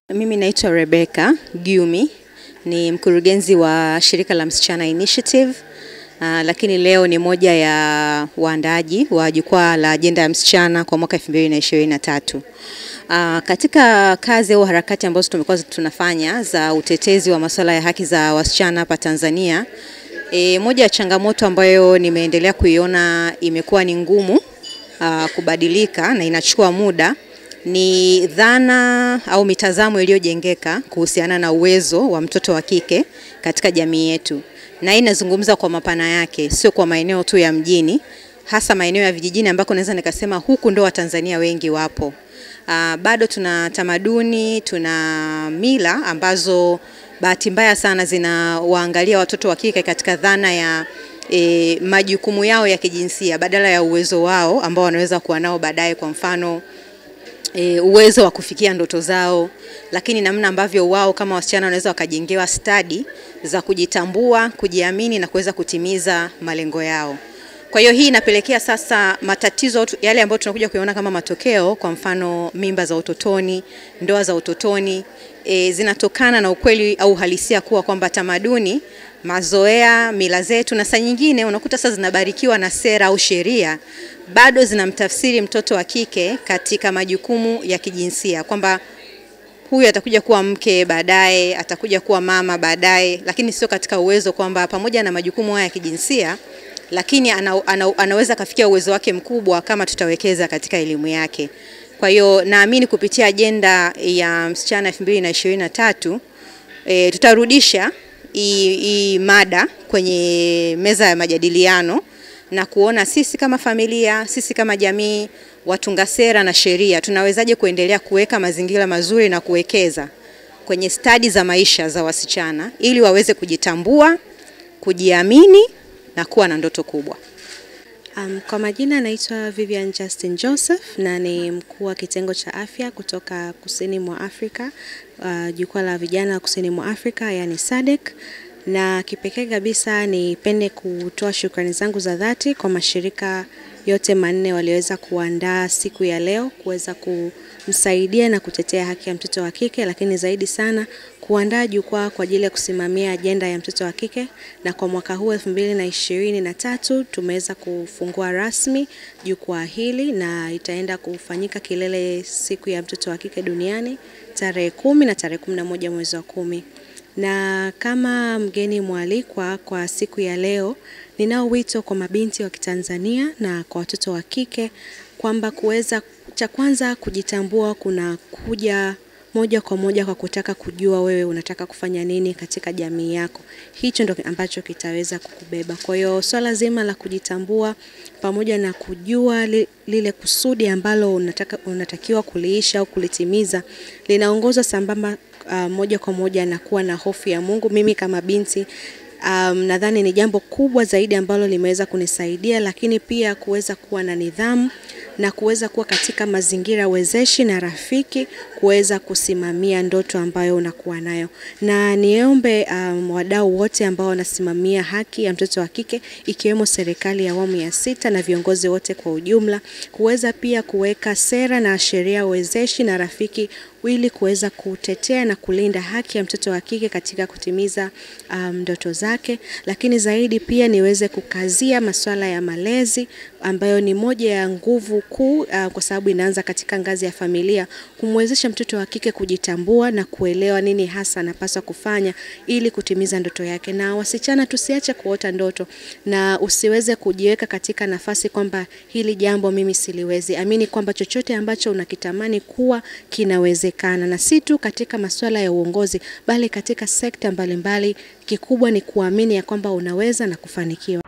Mimi naitwa Rebecca Gyumi, ni mkurugenzi wa shirika la Msichana Initiative. Uh, lakini leo ni moja ya waandaaji wa jukwaa la ajenda ya msichana kwa mwaka 2023. Uh, katika kazi au harakati ambazo tumekuwa tunafanya za utetezi wa masuala ya haki za wasichana hapa Tanzania, e, moja ya changamoto ambayo nimeendelea kuiona imekuwa ni ngumu uh, kubadilika na inachukua muda ni dhana au mitazamo iliyojengeka kuhusiana na uwezo wa mtoto wa kike katika jamii yetu, na hii inazungumza kwa mapana yake, sio kwa maeneo tu ya mjini, hasa maeneo ya vijijini ambako naweza nikasema huku ndo Watanzania wengi wapo. Uh, bado tuna tamaduni, tuna mila ambazo bahati mbaya sana zinawaangalia watoto wa kike katika dhana ya e, majukumu yao ya kijinsia badala ya uwezo wao ambao wanaweza kuwa nao baadaye, kwa mfano E, uwezo wa kufikia ndoto zao, lakini namna ambavyo wao kama wasichana wanaweza wakajengewa stadi za kujitambua, kujiamini na kuweza kutimiza malengo yao. Kwa hiyo hii inapelekea sasa matatizo yale ambayo tunakuja kuyaona kama matokeo, kwa mfano mimba za utotoni, ndoa za utotoni e, zinatokana na ukweli au halisia kuwa kwamba tamaduni, mazoea, mila zetu na saa nyingine unakuta sasa zinabarikiwa na sera au sheria bado zinamtafsiri mtoto wa kike katika majukumu ya kijinsia kwamba huyu atakuja kuwa mke baadaye, atakuja kuwa mama baadaye, lakini sio katika uwezo kwamba pamoja na majukumu haya ya kijinsia, lakini ana, ana, anaweza kafikia uwezo wake mkubwa kama tutawekeza katika elimu yake. Kwa hiyo naamini kupitia ajenda ya msichana 2023 e, tutarudisha hii mada kwenye meza ya majadiliano na kuona sisi kama familia, sisi kama jamii, watunga sera na sheria tunawezaje kuendelea kuweka mazingira mazuri na kuwekeza kwenye stadi za maisha za wasichana ili waweze kujitambua, kujiamini na kuwa na ndoto kubwa. Um, kwa majina naitwa Vivian Justin Joseph na ni mkuu wa kitengo cha afya kutoka Kusini mwa Afrika, uh, jukwaa la vijana Kusini mwa Afrika yani SADC na kipekee kabisa nipende kutoa shukrani zangu za dhati kwa mashirika yote manne walioweza kuandaa siku ya leo kuweza kumsaidia na kutetea haki ya mtoto wa kike, lakini zaidi sana kuandaa jukwaa kwa ajili ya kusimamia ajenda ya mtoto wa kike. Na kwa mwaka huu elfu mbili na ishirini na tatu tumeweza kufungua rasmi jukwaa hili na itaenda kufanyika kilele siku ya mtoto wa kike duniani tarehe kumi na tarehe kumi na moja mwezi wa kumi na kama mgeni mwalikwa kwa siku ya leo, ninao wito kwa mabinti wa Kitanzania na kwa watoto wa kike kwamba kuweza, cha kwanza kujitambua kuna kuja moja kwa moja kwa kutaka kujua wewe unataka kufanya nini katika jamii yako. Hicho ndo ambacho kitaweza kukubeba. Kwa hiyo swala zima la kujitambua pamoja na kujua li, lile kusudi ambalo unataka, unatakiwa kuliisha au kulitimiza linaongozwa sambamba uh, moja kwa moja na kuwa na hofu ya Mungu. Mimi kama binti um, nadhani ni jambo kubwa zaidi ambalo limeweza kunisaidia, lakini pia kuweza kuwa na nidhamu na kuweza kuwa katika mazingira wezeshi na rafiki kuweza kusimamia ndoto ambayo unakuwa nayo. Na niombe um, wadau wote ambao wanasimamia haki ya mtoto wa kike ikiwemo serikali ya awamu ya sita na viongozi wote kwa ujumla kuweza pia kuweka sera na sheria wezeshi na rafiki ili kuweza kutetea na kulinda haki ya mtoto wa kike katika kutimiza ndoto um, zake, lakini zaidi pia niweze kukazia masuala ya malezi ambayo ni moja ya nguvu kuu uh, kwa sababu inaanza katika ngazi ya familia, kumwezesha mtoto wa kike kujitambua na kuelewa nini hasa anapaswa kufanya ili kutimiza ndoto yake. Na wasichana, tusiache kuota ndoto na usiweze kujiweka katika nafasi kwamba hili jambo mimi siliwezi. Amini kwamba chochote ambacho unakitamani kuwa kinawezekana na si tu katika masuala ya uongozi bali katika sekta mbalimbali. Kikubwa ni kuamini ya kwamba unaweza na kufanikiwa.